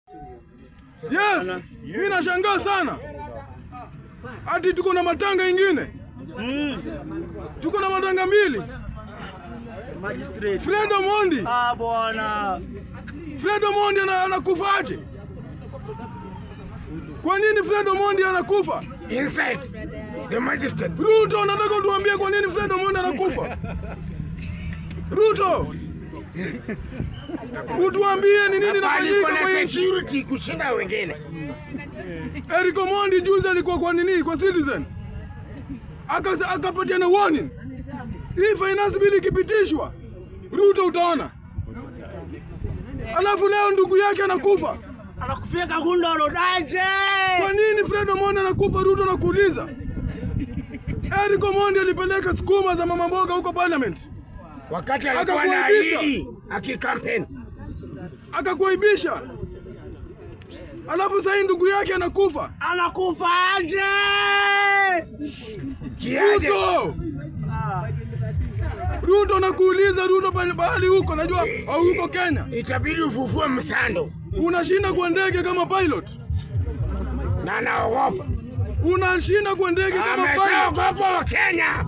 Yes, mimi nashangaa sana. Ati tuko na matanga ingine, tuko na matanga mbili. Magistrate. Fred Omondi, Ah, bwana. Fred Omondi ana- anakufaje? Kwa nini Fred Omondi anakufa? Inside the magistrate. Ruto, nataka tuambie kwa nini Fred Omondi anakufa. Ruto, utuambie ni nini Bali inafanyika kuna kwa nchi. security kushinda wengine. Eric Omondi juzi alikuwa kwa nini, kwa Citizen Aka- akapatiana warning, hii finance bill ikipitishwa, Ruto utaona. Alafu leo ndugu yake anakufa. Anakufia Kagundoro daje. Kwa nini Fred Omondi anakufa? Ruto nakuuliza. Eric Omondi alipeleka sukuma za mama mboga huko parliament, Wakati alikuwa na Akakuaibisha. ahidi akikampeni. akakuaibisha. Alafu sahii ndugu yake anakufa. Anakufa aje. Kiaje? Ruto, Ah, Ruto nakuuliza, Ruto pale pahali huko, najua au huko Kenya, Itabidi ufufue msando unashinda kwa ndege kama pilot, na anaogopa. unashinda kwa ndege kama pilot. Ameshaogopa wa Kenya.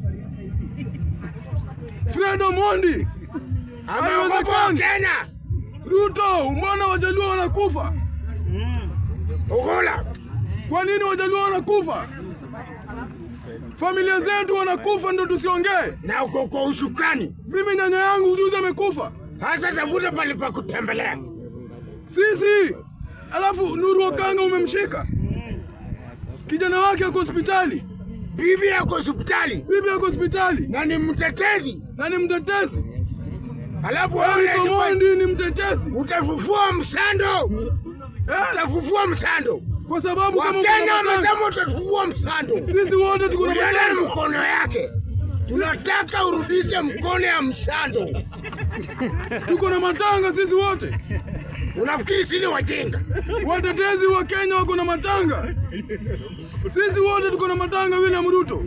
Fred Omondi, Ameogopa wa Haiwezekani. Kenya. Ruto, mbona wajaluo wanakufa? Ugula. Kwa nini wajaluo wanakufa? Familia zetu wanakufa, ndo tusiongee. Na uko kwa ushukani. Mimi nyanya yangu juzi amekufa, Sasa tafuta pale pa kutembelea. sisi. Alafu Nuru Okanga umemshika, kijana wake ako hospitali, Bibi yako hospitali bibi ako hospitali na ni mtetezi. na ni mtetezi. Alafu Eric wewe Omondi ni mtetezi utafufua msando. eh, Utafufua msando. kwa sababu kama Wakenya kuna matanga, wamesema utafufua msando. sisi wote tuko na Uliona matanga. mkono yake. Tunataka urudishe mkono ya msando. tuko na matanga sisi wote. Unafikiri sisi wajinga? Watetezi wa Kenya wako na matanga, sisi wote tuko na matanga. William Ruto,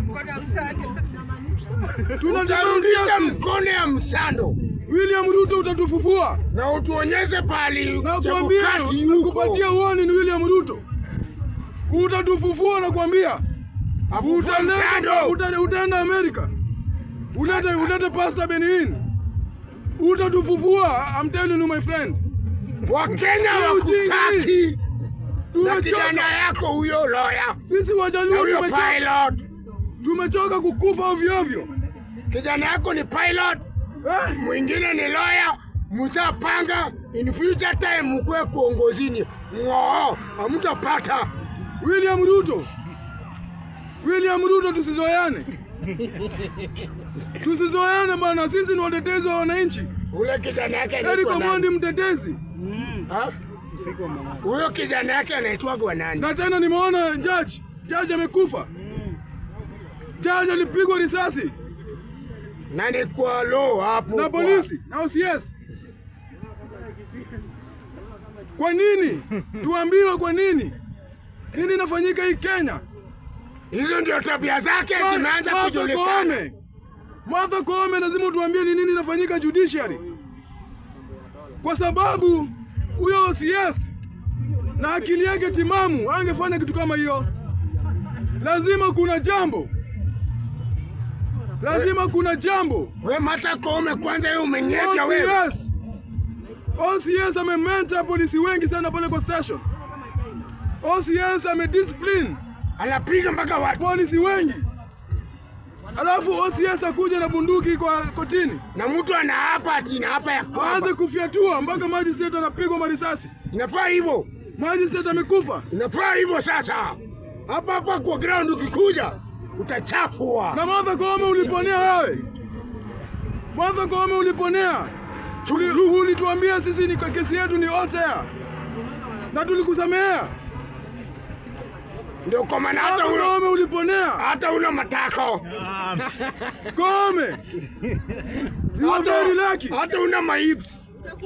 tunataka Utarudisha justice. mkono ya msando William Ruto utatufufua na utuonyeshe pali na cha kuambia, kukati huko. nakupatia uoni ni William Ruto, utatufufua na kuambia Afufue utaenda msando. uta- utaenda Amerika, ulete ulete Pastor Benin, utatufufua. I'm telling you my friend, Wakenya Hiyo ujinga wakutaki na kijana tumechoka yako huyo loya sisi na Wajaluo, huyo tumechoka, pilot. tumechoka kukufa ovyo ovyo Kijana yako ni pilot, eh? mwingine ni lawyer. Msapanga in future time mkuwe kuongozini, ng'oo hamtapata. William Ruto, William Ruto, tusizoeane, tusizoeane bana. Sisi ni watetezi wa wananchi. Ule kijana yake Eric anaitwa Omondi nani? mtetezi, Ha? Huyo kijana yake anaitwa nani? na tena nimeona judge, judge amekufa. Judge alipigwa risasi Nani kwa law hapo? na kwa- polisi na OCS. Kwa nini? Tuambiwe kwa nini? Nini inafanyika hii Kenya? Hizo ndio tabia zake zimeanza Martha kujulikana. Koome, Martha Koome, lazima tuambie ni nini inafanyika judiciary, kwa sababu huyo OCS na akili yake timamu angefanya kitu kama hiyo. Lazima kuna jambo, lazima kuna jambo. We Martha Koome, kwanza wewe umenyeka wewe. OCS, OCS amementa polisi wengi sana pale kwa station. OCS amediscipline Anapiga mpaka watu polisi wengi, alafu OCS akuja na bunduki kwa kotini na mtu anaapa ati hapa ya aanze kwamba kufyatua mpaka magistrate anapigwa marisasi. inafaa hivyo, Magistrate amekufa inafaa hivyo. Sasa hapa hapa kwa ground ukikuja utachafua. na Martha Koome uliponea wewe. Martha Koome uliponea, Tuli- ulituambia sisi ni kesi yetu ni otea na tulikusamehea. Ndio kwa maana hata Martha uno Koome uliponea. hata una matako Koome, you are very lucky. hata una maips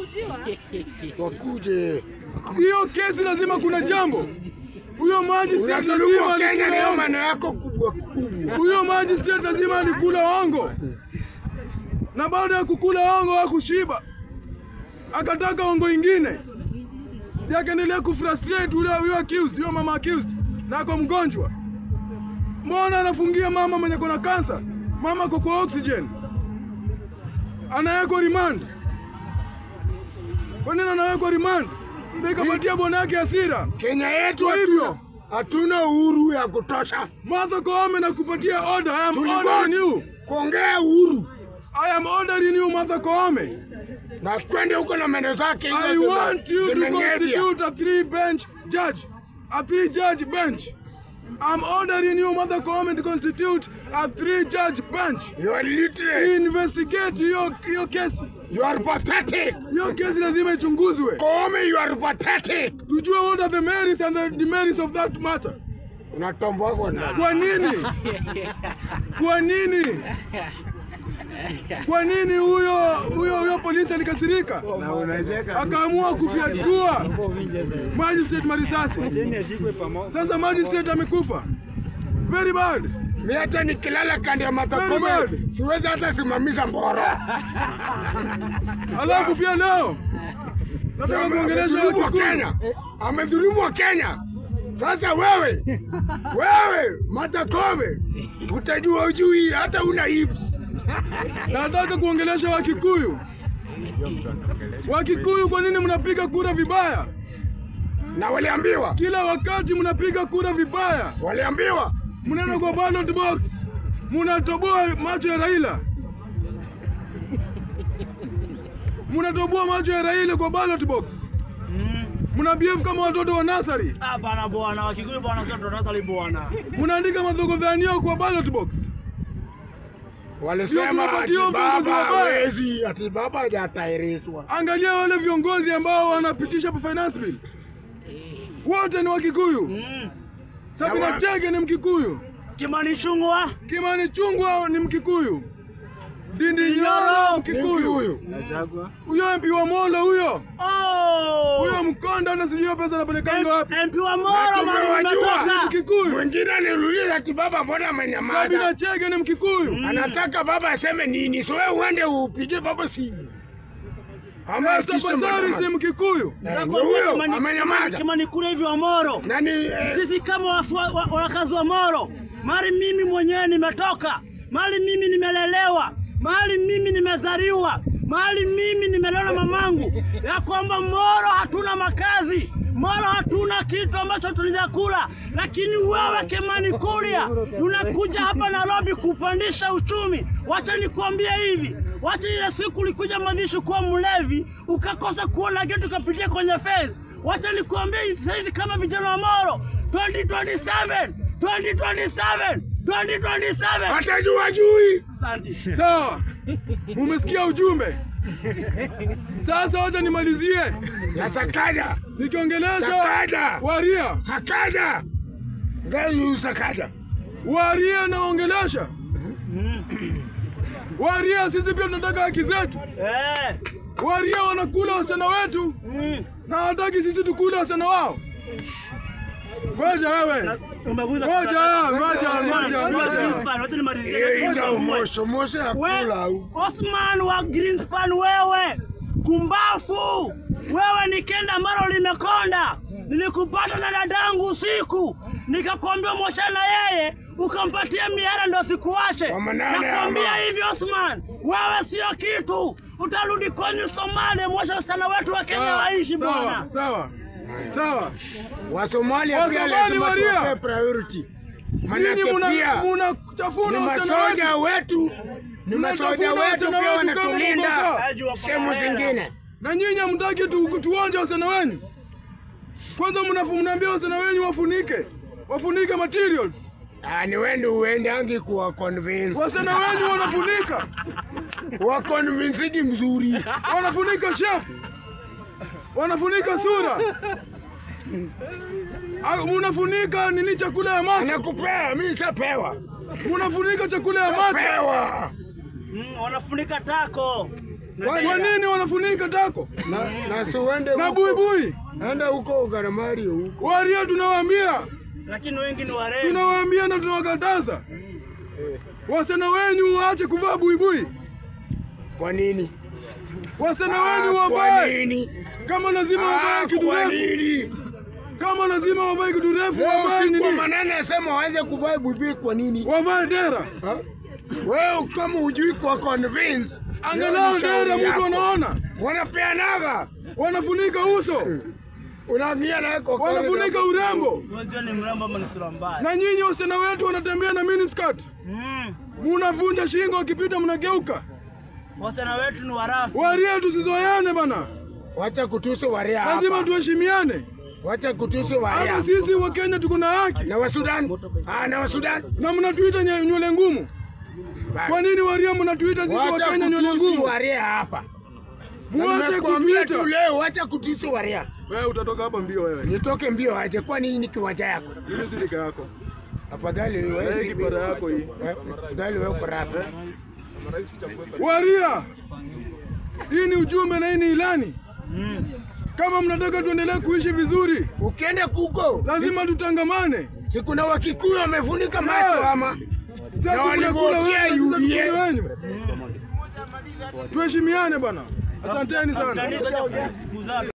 wakuje. Hiyo kesi lazima kuna jambo. Huyo magistrate Unadhulumu lazima wa Kenya, alikula ndio hongo. maana yako kubwa kubwa. Huyo magistrate lazima alikula hongo, na baada ya kukula hongo hakushiba, akataka hongo ingine. ndiye akaendelea kufrustrate ule huyo accused, huyo mama accused, na ako mgonjwa. Mbona anafungia mama mwenye kona kansa? Mama ako kwa oxygen, anawekwa remand. Kwa nini anawekwa remand? Ndio ikapatia bwana yake hasira. Kenya yetu Kwa hivyo hatuna uhuru ya kutosha Martha Koome nakupatia order. I am Tulikuwa- ordering you. kuongea uhuru I am ordering you Martha Koome. na kwende huko na meno zake hizo I zime- want you to zimeng'evya. constitute a three bench judge, a three judge bench. I'm ordering you, Mother Koome, to constitute a three judge bench. You are literate. Investigate hiyo hiyo kesi. You are pathetic. Hiyo kesi lazima ichunguzwe, Koome, you are pathetic. tujue what are the merits and the demerits of that matter. Unatomboa kwa ndani. Kwa nini? Kwa nini? Kwa nini huyo huyo huyo polisi alikasirika Na unacheka. akaamua kufyatua magistrate marisasi? Sasa magistrate amekufa. Very bad. Mi hata nikilala kando ya Very matakome bad. siwezi hata simamisha mboro. Alafu pia leo nataka kuongelesha Amedhulumu wa Wakikuyu. Kenya, amedhulumu wa Kenya. Sasa wewe wewe Martha Koome utajua ujui hata una hips. Nataka kuongelesha Wakikuyu. Wakikuyu, kwa nini mnapiga kura vibaya? Na waliambiwa Kila wakati mnapiga kura vibaya, waliambiwa mnaenda kwa ballot box, mnatoboa macho ya Raila, mnatoboa macho ya Raila kwa ballot box, Mm. mna behave kama watoto wa nasari, Hapana bwana, Wakikuyu bwana, sio tunasali bwana. mnaandika madhogodhanio kwa ballot box. walisema Ndio ati tunapatia viongozi baba wabaya. hawezi, ati baba hajatahirishwa. Angalia wale viongozi ambao wanapitisha pa finance bill, wote ni Wakikuyu. Mm. Sabina Na wa- Chege ni Mkikuyu, Kimani Chungwa. Kimani Chungwa ni Mkikuyu, Ndindi Nyoro Nyoro. Mkikuyu, Huyu huyo MP wa Molo huyo Oh! huyo Mkonda, hata sijui hiyo pesa anapelekanga wapi. MP wa Na Moro mali tumewajua. umetoka. Mkikuyu. mwingine aniuliza ati baba, mbona Sabina amenyamaza? Chege ni Mkikuyu. Anataka baba aseme nini? So wewe uende upige baba simu ama Esther akisema Passaris kama- ni Mkikuyu. Eh, Nakwambia ndio huyo Kimani- amenyamaza. Kimani kule hivi wa Moro. Nani eh, Sisi kama wafu- wa- wakazi wa Moro, mali mimi mwenyewe nimetoka, mali mimi nimelelewa, mali mimi nimezaliwa, mali mimi nimelelewa na mamangu, ya kwamba Moro hatuna makazi Moro hatuna kitu ambacho tunaweza kula, lakini wewe Kimani Kuria unakuja hapa Nairobi kupandisha uchumi. Wacha nikwambie hivi, wacha ile siku ulikuja Madhishi kuwa mlevi ukakosa kuona kitu ukapitia kwenye face. Wacha nikwambie saizi kama vijana wa Moro 2027 2027 2027 atajua jui? Asante. Sawa, mumesikia ujumbe. Sasa wacha nimalizie Ya Sakaja, nikiongelesha Sakaja, Waria. Sakaja, ngai Sakaja. Waria naongelesha Waria, sisi pia tunataka haki zetu. Eh. Waria wanakula wasichana wetu Mm. na hawataki sisi tukule wasichana wao. Ngoja wewe, Umeguza Ngoja, ngoja, ngoja, ngoja. Greenspan, wacha nimalizie. Hiyo ina mosho mosho ya We- kula au. Osman wa Greenspan, wewe kumbafu, wewe ni kenda ambalo limekonda. Nilikupata na dadangu usiku, nikakwambia mwachana yeye, ukampatia mihara ndo sikuache. Kwa manane Nakwambia ama. hivi Osman, wewe sio kitu, utarudi kwenyu Somalia, mwacha wasichana wetu wa Kenya sawa, waishi sawa, bwana. sawa, sawa. Wasomalia pia Wasomali lazima waria. tuwape priority. Nyinyi Manake muna pia munachafuna ni wasichana masoja wetu wetu, ni masoja Mnatafuna wetu wasichana pia wetu kama wanatulinda mboka. sehemu zingine. na nyinyi hamtaki tu, tuonje wasichana wenyu. Kwanza mnafu- mnaambia wasichana wenyu wafunike, wafunike materials. Ah, ni wende uende angi kuwa convince. Wasichana wenyu wanafunika, Wa convincing mzuri. wanafunika shape, wanafunika sura, Ah, munafunika nini, chakula ya macho, Anakupea, mimi nishapewa. munafunika chakula ya macho. Pewa. Mm, wanafunika tako. Kwani- Kwa nini wanafunika tako Na, na si uende na huko. buibui? Enda huko Ugaramario huko. Waria tunawaambia Lakini wengi ni warembo. tunawaambia na tunawakataza wasichana wenyu waache kuvaa buibui, Kwa nini? wasichana Ah, wenyu Kwa wavae, nini? Kama lazima wavae kitu Kwa refu, nini? kama lazima wavae kitu refu, Leo wavae siku wa nini? manane asema waanze kuvaa buibui kwa nini? Wavae dera, Ha? Wewe kama hujui kwa convince, angalau leo ni shauri dera mtu yako. anaona, Wanapeanaga. wanafunika uso, Unaingia naye kwa wanafunika urembo, Unajua ni mrembo ama ni sura mbaya? na nyinyi wasichana wetu wanatembea na miniskirt, Mm. munavunja shingo, wakipita mnageuka. Wasichana wetu ni warafu. Waria, tusizoeane bana, Wacha kutusi waria lazima hapa. tuheshimiane. Wacha kutusi waria. Hata sisi wa Kenya tuko na haki, Na wa Sudan? Ah, na wa Sudan? na mnatuita nye- nywele ngumu. Kwa nini Waria mnatuita sisi wa Wacha Kenya nywele kutusi ngumu? waria hapa. Na Muache nimekuambia tu kutuita. leo, wacha kutusi waria. Wewe utatoka hapa mbio wewe. Nitoke mbio aje, kwani hii ni kiwanja yako? Mimi si rika yako. Afadhali Wewe wewe kipara yako hii. Eh, Afadhali wewe uko rasmi. Waria, hii ni ujumbe na hii ni ilani. Mm. Kama mnataka tuendelee kuishi vizuri, Ukienda kuko lazima tutangamane. si kuna Wakikuyu wamefunika macho Yeah. ama Sisi Na tunakula walivotia wewe, sisi UDA. tukule wenyu. Tuheshimiane bana. Asanteni sana. Kanisa cha kuzaa